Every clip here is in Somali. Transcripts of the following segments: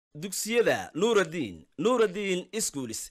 dugsiyada nuuraddiin nuuraddiin iskuulis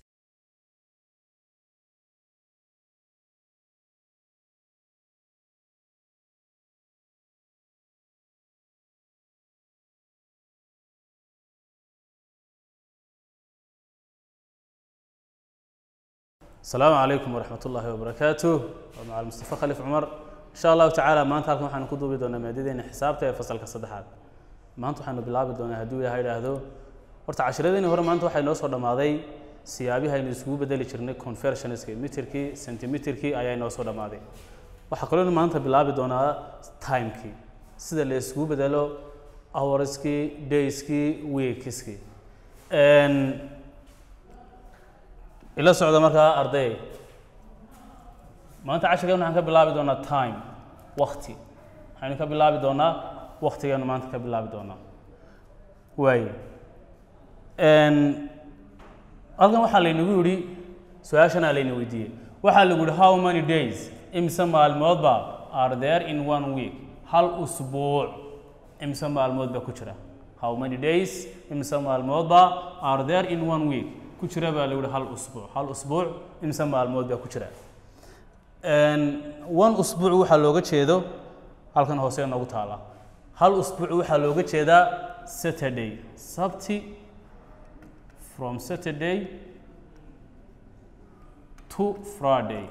السلام عليكم ورحمة الله وبركاته ومع المصطفى خليف عمر إن شاء الله تعالى maanta halkan waxaan ku duubi doonaa maadadeena xisaabta ee fasalka saddexaad maanta waxaanu bilaabi doonaa hadduu ilaahay idhaahdo horta cashiradeenii hore maanta waxay noo soo dhammaaday siyaabihi aynu isugu bedeli jirnay conversionska mitirkii centimeterkii ayaa inoo soo dhammaaday waxaa kaloo maanta bilaabi doonaa timekii sida la isugu bedelo hourskii dayskii weekskii ila socda markaa arday maanta cashirkan waxaan ka bilaabi doonaa time wakti waxaynu ka bilaabi doonaa waktigeenu maanta ka bilaabi doonaa waayo halkan waxaa laynagu yidhi su-aashanaa layna weydiiyey waxaa lagu yihi how many days imse maalmoodba are there in one week hal usbuuc imse maalmood baa ku jira how many days imse maalmoodba are there in one week ku jira baa lagu yihi hal usbuuc hal usbuuc imse maalmood baa ku jira one usbuuc waxaa looga jeedo halkan hoose noogu taala hal usbuuc waxaa looga jeedaa saturday sabti from saturday to friday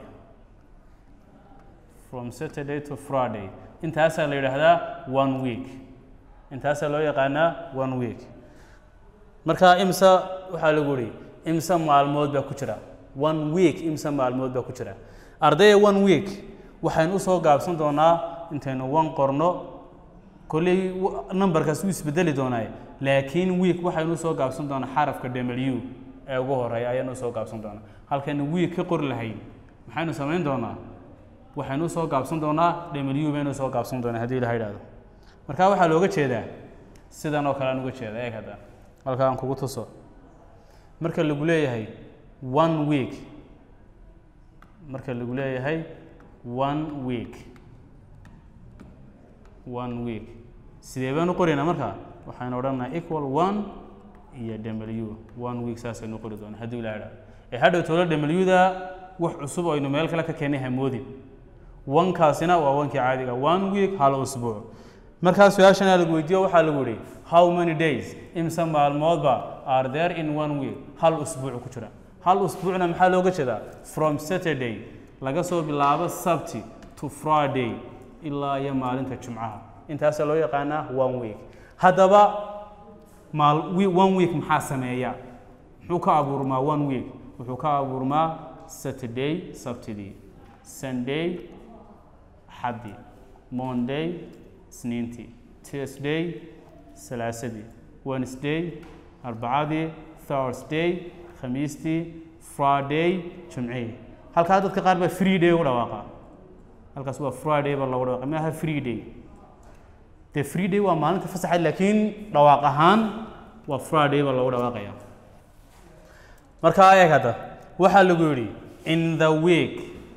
from saturday to friday intaasaa la yidhaahdaa one week intaasaa loo yaqaanaa one week marka imse waxaa lagu yihi imse maalmood baa ku jira one week imse maalmood baa ku jira ardaya one week waxaynu usoo gaabsan doonaa intaynu one qorno kolley numberkaas wuu isbedeli doonaa laakiin week waxaynu usoo gaabsan doonaa xarafka w ee ugu horeeya ayaanu usoo gaabsan doonaa halkaynu week ka qori lahayn maxaynu samayn doonaa waxaynu usoo gaabsan doonaa w baynu usoo gaabsan doonaa haddii ilaha idhahdo marka waxaa looga jeedaa sidan oo kale aan uga jeeda eeg hadda halka aan kugu tuso marka lagu leeyahay one week marka lagu leeyahay one week one week sidee baan u qoraynaa marka waxaynu odhanaynaa equal one iyo w one week saasaynu qori doonaa haddii ilaha idhahdo ee hadhow toola w-da wax cusub oo aynu meel kale ka keenay hamoodin wankaasina waa wankii caadiga one week hal usbuuc markaa su-aashana lagu weydiiyo waxaa lagu yihi how many days imse maalmoodba are there in one week hal usbuuc ku jira hal usbuucna maxaa looga jeedaa from saturday laga soo bilaabo sabti to friday ilaa iyo maalinta jumcaha intaasaa loo yaqaanaa one week haddaba maal one week maxaa sameeya muxuu ka abuurmaa one week wuxuu ka abuurmaa saturday sabtidii sunday xaddi monday isniintii tuesday salaasadii wednesday arbacadii thursday khamiistii friday jumcihii halkaa dadka qaar baa free day ugu dhawaaqa halkaas waa friday baa loogu dhawaaqa maaha free day dee free day waa maalinta fasaxa laakiin dhawaaq ahaan waa friday baa loogu dhawaaqaya marka eeg hadda waxaa lagu yidhi in the week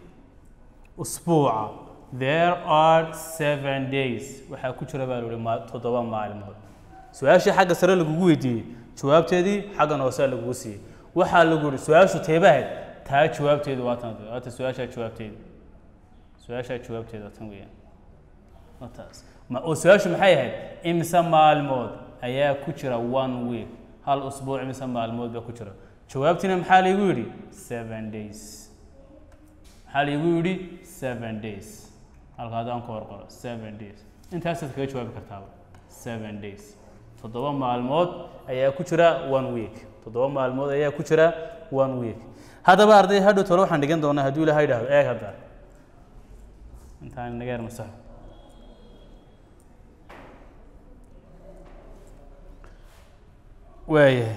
usbuuca there are seven days waxaa ku jira baa la yihi toddoba maalmood su-aashii xagga sare lagugu weydiiyey jawaabteedii xaggan hoosea lagugu siiyey waxaa lagu yihi su-aashu teebahayd taa jawaabteedu waa tan waata su-aashaa jawaabteedu su-aashaa jawaabteedu waa tan weeyaan wataas ma oo su-aashu maxay ahayd imse maalmood ayaa ku jira one week hal usbuuc imse maalmood baa ku jira jawaabtiina maxaa laygu yidhi seven days maxaa laygu yidhi seven days halka haddaan ku horqoro seven days intaasaad kaga jawaabi kartaaba seven days toddoba maalmood ayaa ku jira one week toddoba maalmood ayaa ku jira one week haddaba arday hadhow tole waxaan dhigan doonaa hadduu ilaha idhahdo eeg hadda intaan naga yar masaxo waayahay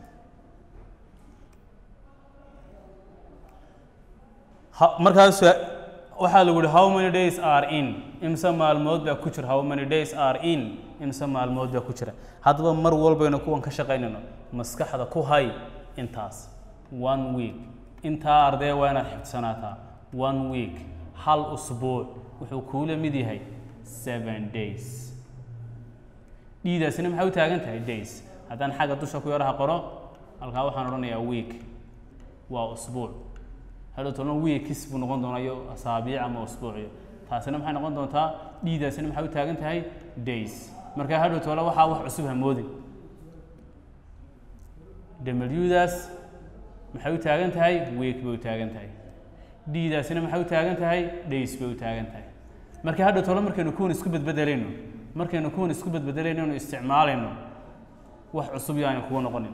markaas waxaa lagu yihi how many days are in imse maalmood baa ku jira how many days are in imse maalmood baa ku jira haddaba mar walbaynu kuwan ka shaqaynayno maskaxda ku hay intaas one week intaa ardee waa inaad xifdsanaataa one week hal usbuuc wuxuu kuula mid yahay seven days dhiidaasina maxay u taagan tahay days haddaan xagga dusha ku yaraha qoro halkaa waxaan odhanayaa week waa usbuuc hadhow tolna weekis buu noqon doonaa iyo asaabiic ama usbuuciyo taasina maxay noqon doontaa dhiidaasina maxay u taagan tahay days marka hadhow tole waxaa wax cusub hamoodin wdaas maxay u taagan tahay week bay u taagan tahay dhiidaasina maxay u taagan tahay days bay u taagan tahay marka hadhow tole markaynu kuwan isku bedbedelayno markaynu kuwan isku bedbedelayno inu isticmaalayno wax cusub yaani kuga noqonin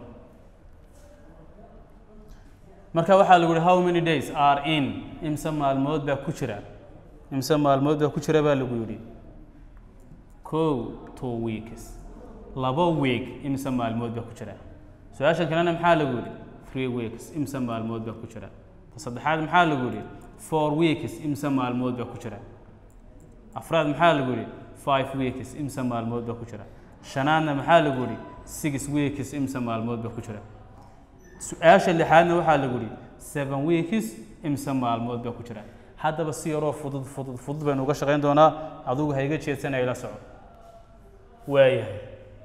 marka waxaa lagu yihi how many days are in imse maalmood baa ku jira imse maalmood baa ku jira baa lagu yidhi kow two weeks laba week imse maalmood baa ku jira su-aashan kalena maxaa lagu yidhi three weeks imse maalmood baa ku jira ta saddexaad maxaa lagu yidhi four weeks imse maalmood baa ku jira afraad maxaa lagu yidhi five weeks imse maalmood baa ku jira shanaadna maxaa lagu yidhi six weeks imse maalmood baa ku jira su-aasha lixaadna waxaa lagu yidhi seven weeks imse maalmood baa ku jira haddaba si yaroo fudud fudud fudud baynu uga shaqayn doonaa adugu ha iga jeedsanaya la soco waayahay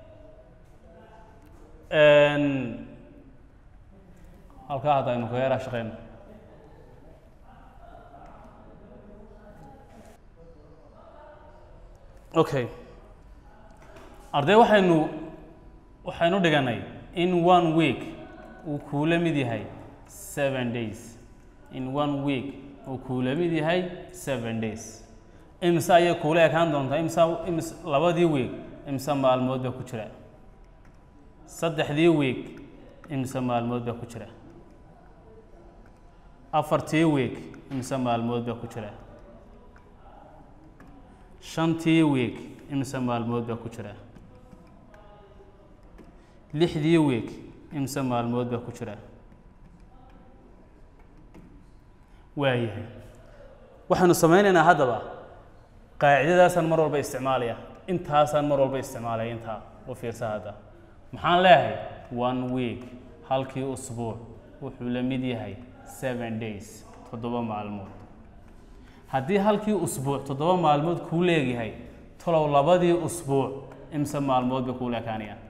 halkaa hadda aynu kaga yaraa shaqeyno okay arday waxaynu waxaynu dhiganay in one week uu kuula mid yahay seven days in one week uu kuula mid yahay seven days imse ayay kuula ekaan doontaa imse ims labadii week imse maalmood baa ku jira saddexdii week imse maalmood baa ku jira afartii week imse maalmood baa ku jira shantii week imse maalmood baa ku jira lixdii week imse maalmood baa ku jira waayahay waxaanu samaynaynaa haddaba qaacidadaasaan mar walba isticmaalaya intaasaan mar walba isticmaalaya intaa u fiirsa hadda maxaan leeyahay one week halkii usbuuc wuxuu la mid yahay seven days toddoba maalmood haddii halkii usbuuc toddoba maalmood kuu leegyahay talow labadii usbuuc imse maalmood bay kuu leekaanayaan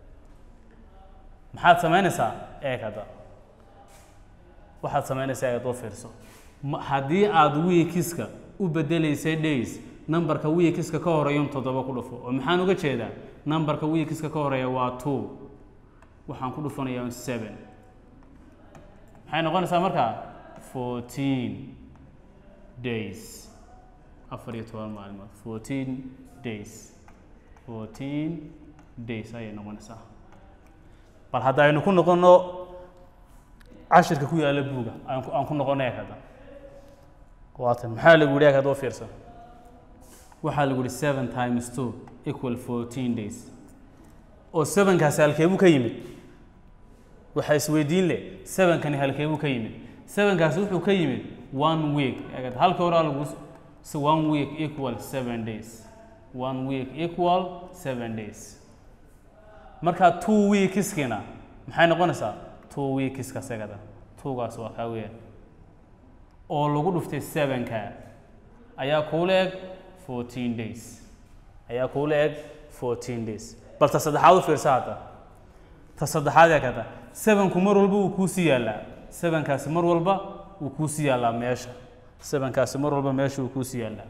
maxaad samaynaysaa eeg hadda waxaad samaynaysaa eed oo fiirso ma- haddii aada wiikiska u bedelaysay days numberka wiikiska ka horeeya un toddoba ku dhufo oo maxaan uga jeedaa numberka wiikiska ka horeeya waa two waxaan ku dhufanayaa un seven maxay noqonaysaa markaa fourteen days afar iyo toban maalmood fourteen days fourteen days ayay noqonaysaa bal hadda aynu ku noqono cashirka ku yaalla buuga aan ku- aan ku noqono eeg hadda waatan maxaa lagu yidhi eeg hadda u fiirsan waxaa lagu yidhi seven times two equal fourteen days oo sevenkaasi halkeebuu ka yimid waxaa isweydiin leh sevenkani halkeebuu ka yimid sevenkaasi wuxuu ka yimid one week eeg halka hore lagu so one week equal seven days one week equal seven days markaa two weekskina maxay noqonaysaa two weekska segada twogaas waa kaa weeyaan oo lagu dhuftay sevenka ayaa kuula eg fourteen days ayaa kuula eg fourteen days bal ta saddexaad u fiirsa hadda ta saddexaad ee kata sevenku mar walba wuu kuusii yaallaa sevenkaasi mar walba wuu kuusii yaallaa meesha sevenkaasi mar walba meesha wuu kuusii yaallaa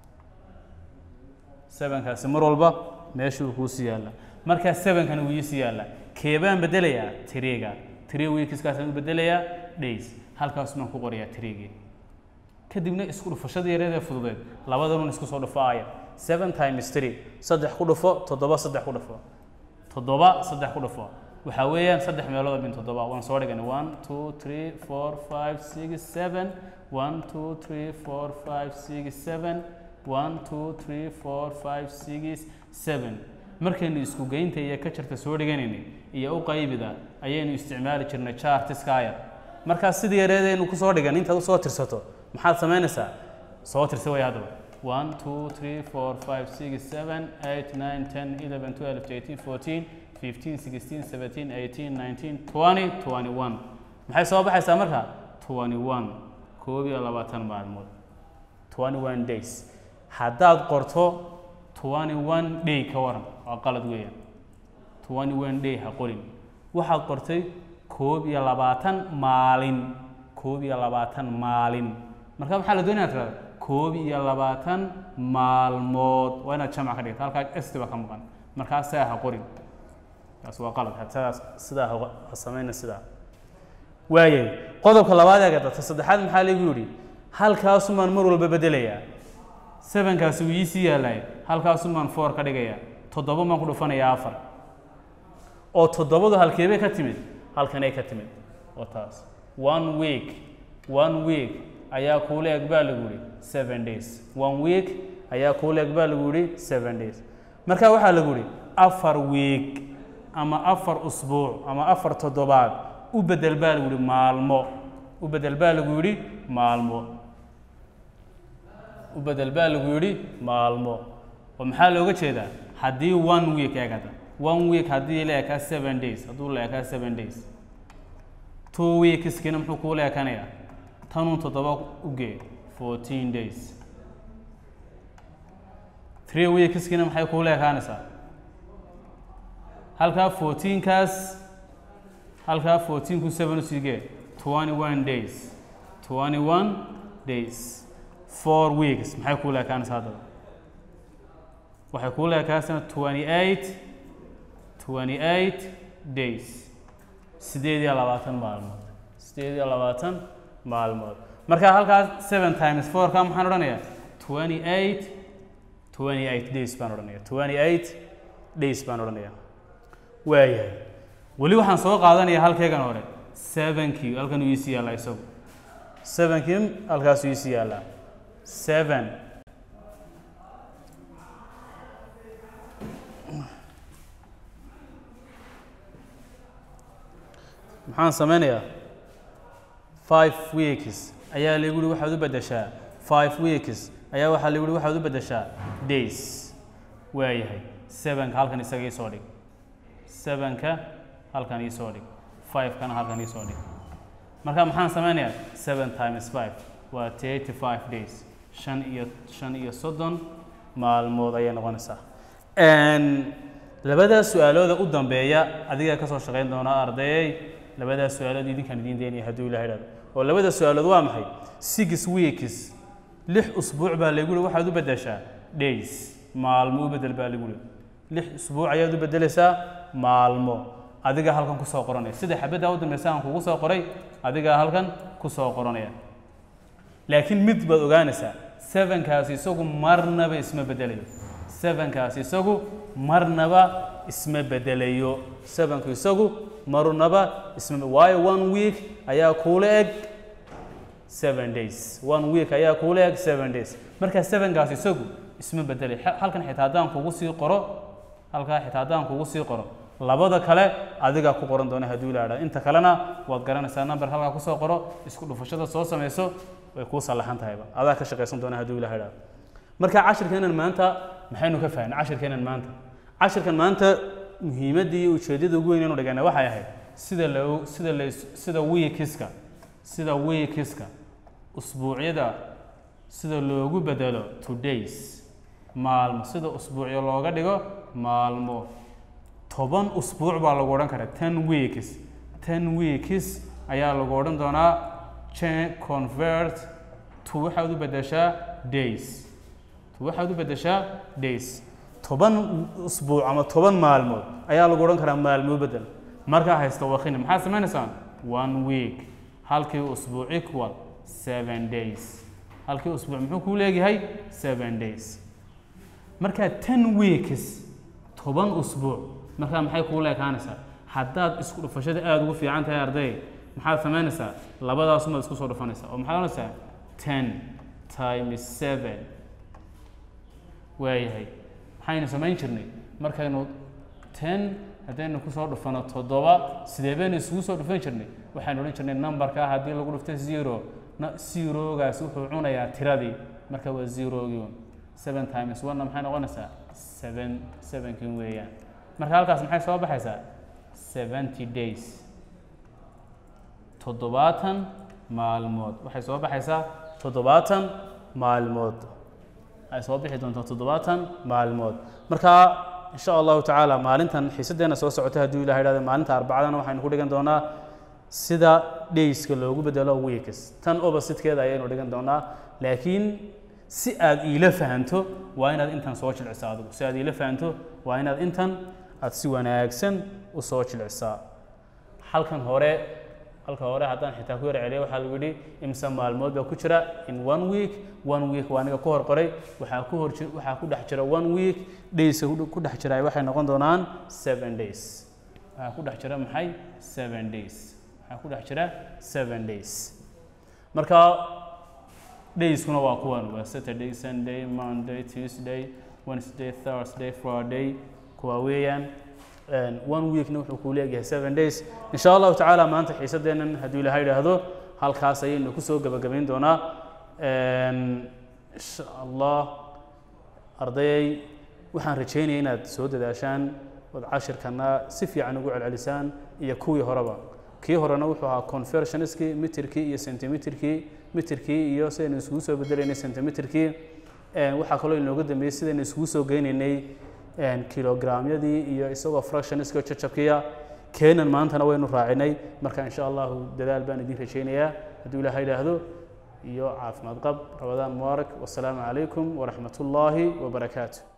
sevenkaasi mar walba meesha wuu kuusii yaallaa markaa sevenkana wuu iisii yaallaa keebaan bedelayaa tiriga three weekskaasaan u bedelayaa days halkaasumaan ku qorayaa tirigii kadibna isku dhufashada yareed ee fududeed labadanun isku soo dhufaaya seven times three saddex ku dhufo toddoba saddex ku dhufo toddoba saddex ku dhufo waxaa weeyaan saddex meelood bin toddoba waan soo dhiganay one two three four five six seven one two three four five six seven one two three four five six seven markaynu isku geynta iyo ka jarta soo dhiganaynay iyo u qaybida ayaynu isticmaali jirnay chartiskaya markaas sidii yareedaynu kusoo dhigan intaad usoo tirsato maxaad samaynaysaa soo tirsa way haddaba one two three four five six seven eight nine ten eleven twelve thirteen fourteen fifteen sixteen seventeen eighteen nineteen twenty twenty one maxay soo baxaysaa marka twenty one koob iyo labaatan maalmood twenty one days haddaad qorto twenty one day ka waran waa qalad weeyaan twenty one day ha qorin waxaad qortay koob iyo labaatan maalin koob iyo labaatan maalin marka maxaa la doonaya tirada koob iyo labaatan maalmood waa inaad jamc ka dhigta halkaa st baa ka maqan markaa saa ha qorin taas waa qalad sidaas sidaa ha ha samayna sidaa waayay qodobka labaad ee gadata saddexaad maxaa lagu yidhi halkaasumaan mar walba bedelayaa sevenkaasi wuu iisii yaalaay halkaasumaan four ka dhigayaa toddoba maan ku dhufanayaa afar oo toddobadu halkeebay ka timid halkanay ka timid oo taas one week one week ayaa kuula eg baa lagu yihi seven days one week ayaa kuula eg baa lagu yihi seven days marka waxaa lagu yihi afar week ama afar usbuuc ama afar toddobaad u bedel baa lagu yihi maalmo u bedel baa lagu yidhi maalmo u bedel baa lagu yidhi maalmo oo maxaa looga jeedaa haddii one week eegada one week haddii la ekaa seven days hadduu la ekaa seven days two weekskina muxuu kuula ekanayaa tanun toddoba u gee fourteen days three weekskina maxay kuula ekaanaysaa halkaa fourteenkaas halkaa fourteenku seven usii gee twenty one days twenty one days four weeks maxay kuula ekaanaysaa haddaba waxay kuula ekaanaysaa twenty eight twenty eight days sideed iyo labaatan maalmood sideed iyo labaatan maalmood marka halkaas seven times four ka maxaan odhanayaa twenty eight twenty eight days baan odhanaya twenty eight days baan odhanaya waayahay weli waxaan soo qaadanaya halkeegan hore sevenkii halkan uu iisii yaallaa isagu sevenkii halkaasuu iisii yaallaa seven maxaan sameynayaa five weeks ayaa lagu yihi waxaad u beddeshaa five weeks ayaa waxaa lagu yihi waxaad u beddeshaa days waayahay sevenka halkan isaga iisoo dhig sevenka halkan iisoo dhig fivekana halkan iisoo dhig marka maxaan sameynayaa seven times five waa thirty five days shan iyo shan iyo soddon maalmood ayay noqonaysaa labadaas su-aalooda u dambeeya adigaa kasoo shaqayn doona ardayey labadaas su-aalood idinkaan idiin daynaya hadduu ilaha idhahdo oo labada su-aalood waa maxay six weeks lix usbuuc baa lagu yihi waxaad u beddeshaa days maalmo u bedel baa lagu yihi lix usbuuc ayaad u beddelaysaa maalmo adigaa halkan kusoo qoranaya sida xabaddaa u dambeysa aan kugu soo qoray adigaa halkan kusoo qoranaya laakiin mid baad ogaanaysaa sevenkaasi isagu marnaba isma bedelayo sevenkaasi isagu marnaba isma bedelayo sevenku isagu marnaba isma waayo one week ayaa kuula eg seven days one week ayaa kuula eg seven days marka sevenkaasi isagu isma bedelay halkan xitaa haddaan kugu sii qoro halkaa xitaa haddaan kugu sii qoro labada kale adigaa ku qoran doona hadduu ilaadha inta kalena waad garanaysaa number halkaa kusoo qoro isku dhufashada soo samayso way kuu sallaxan tahayba adaa ka shaqaysan doona hadduu ilaha idhahdo marka cashirkeenan maanta maxaynu ka fahnay cashirkeenan maanta cashirkan maanta muhiimadda iyo ujeeddada ugu weyn inu dhigana waxay ahayd sida loo sida la sida wiikiska sida wiikiska usbuucyada sida loogu bedelo to days maalmo sida usbuucyo looga dhigo maalmo toban usbuuc baa lagu odhan karaa ten weeks ten weeks ayaa lagu odhan doonaa change convert to waxaad u beddeshaa days to waxaad u beddeshaa days toban usbuuc ama toban maalmood ayaa lagu odhan karaa maalmo bedel markaa haysta wakina maxaad sameynaysaan one week halkii usbuuc equal seven days halkii usbuuc muxuu kuu leeyahay seven days markaa ten weeks toban usbuuc markaa maxay kuu leekaanaysaa haddaad isku dhufashada aada ugu fiican tahay arday maxaad samaynaysaa labadaasumaad isku soo dhufanaysaa oo maxaad ohanaysaa ten times seven waayahay maxaynu samayn jirnay markaynu ten haddaynu kusoo dhufano toddoba sidee baynu isugu soo dhufan jirnay waxaynu odhan jirnay numberka haddii lagu dhufto zero zerogaas wuxuu cunayaa tiradii marka waa zerogii seven times one maxay noqonaysaa seven sevenkin weeyaan marka halkaas maxay soo baxaysaa seventy days toddobaatan maalmood waxay soo baxaysaa toddobaatan maalmood ay soo bixi doontaa toddobaatan maalmood marka in sha allahu tacaala maalintan xiisaddeena soo socota hadduu ilaha idhahdo maalinta arbacadana waxaynu ku dhigan doonaa sida dayska loogu bedelo weeks tan oppositekeeda ayaynu dhigan doonaa laakiin si aad iila fahanto waa inaad intan soo jilcisaa adigu si aad iila fahanto waa inaad intan aad si wanaagsan u soo jilcisaa halkan hore halka hore haddaan xitaa ku yar celiyo waxaa lagu yidhi imse maalmood baa ku jira in one week one week waa aniga ku hor qoray waxaa ku hor ji- waxaa ku dhex jira one week dayska ku- ku dhex jira waxay noqon doonaan seven days waxaa ku dhex jira maxay seven days waxaa ku dhex jira seven days marka dayskuna waa kuwan waa saturday sunday monday tuesday wednesday thursday friday kuwa weeyaan Een, one weekna wuxuu kuu leeyahay seven days in sha allahu tacaala maanta xiisadeennan hadduu ilaha idhaahdo halkaas ayaynu kusoo gebagabayn doonaa Een, insha allah ardayay waxaan rajeynaya inaad soo dadaashaan ood cashirkana si fiican ugu celcelisaan iyo kuwii horeba kii horena wuxuu ahaa conversionskii mitirkii iyo centimeterkii mitirkii iyo sidaynu isugu soo bedelaynay centimeterkii Een, waxaa kaloo inooga dambeeyey sidaynu isugu soo geynaynay een, kilogramyadii iyo isagoo fractionska jajabkiya keenan maantana waynu raacinay marka insha allahu dadaal baan idin rajaynayaa hadduu ilaaha idhaahdo iyo caafimaad qab rabadaan mubaarak wasalaamu calaykum waraxmat ullaahi wabarakaatu